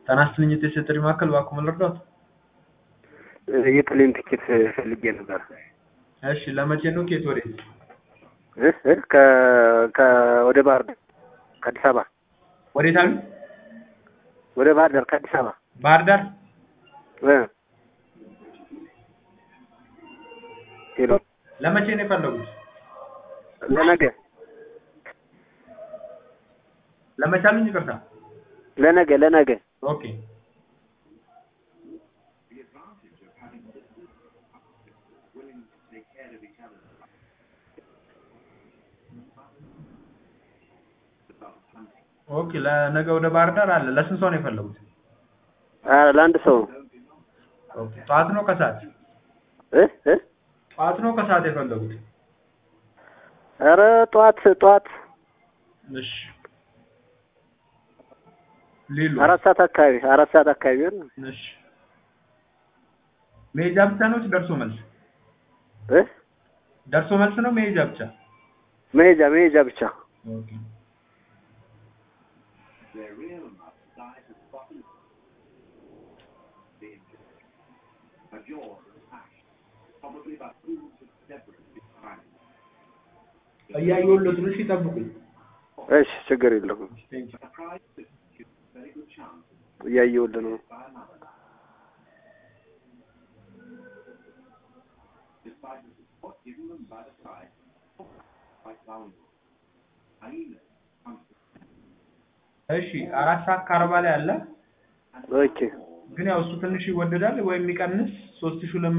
ጤና ይስጥልኝ የጤና ጥሪ ማዕከል እባክዎ ምን ልርዳዎት? የፕሌን ቲኬት ፈልጌ ነበር። እሺ ለመቼ ነው ከየት ወዴት? እ እ ከ ከ ወደ ባህር ዳር ከአዲስ አበባ ወዴት አሉ? ወደ ባህር ዳር ከአዲስ አበባ ባህር ዳር እ ሄሎ ለመቼ ነው የፈለጉት? ለነገ ለመቼ አሉኝ? ይቅርታ ለነገ ለነገ ኦኬ ኦኬ ለነገ ወደ ባህር ዳር አለ። ለስንት ሰው ነው የፈለጉት? አ ለአንድ ሰው ኦኬ ጠዋት ነው ከሰዓት? እ እ ጠዋት ነው ከሰዓት የፈለጉት? ኧረ ጠዋት ጠዋት እሺ ሌሉ አራት ሰዓት አካባቢ አራት ሰዓት አካባቢ ቢሆን እሺ መሄጃ ብቻ ነው ወይስ ደርሶ መልስ? እ ደርሶ መልስ ነው መሄጃ ብቻ? መሄጃ መሄጃ ብቻ ኦኬ እያየሁለት ነው። እሺ ይጠብቁኝ። እሺ ችግር የለውም ቴንክ ዩ እያየሁልህ ነው እሺ አራት ሰዓት ከአርባ ላይ አለ። ኦኬ ግን ያው እሱ ትንሽ ይወደዳል ወይ የሚቀንስ ሶስት ሺህ ሁለት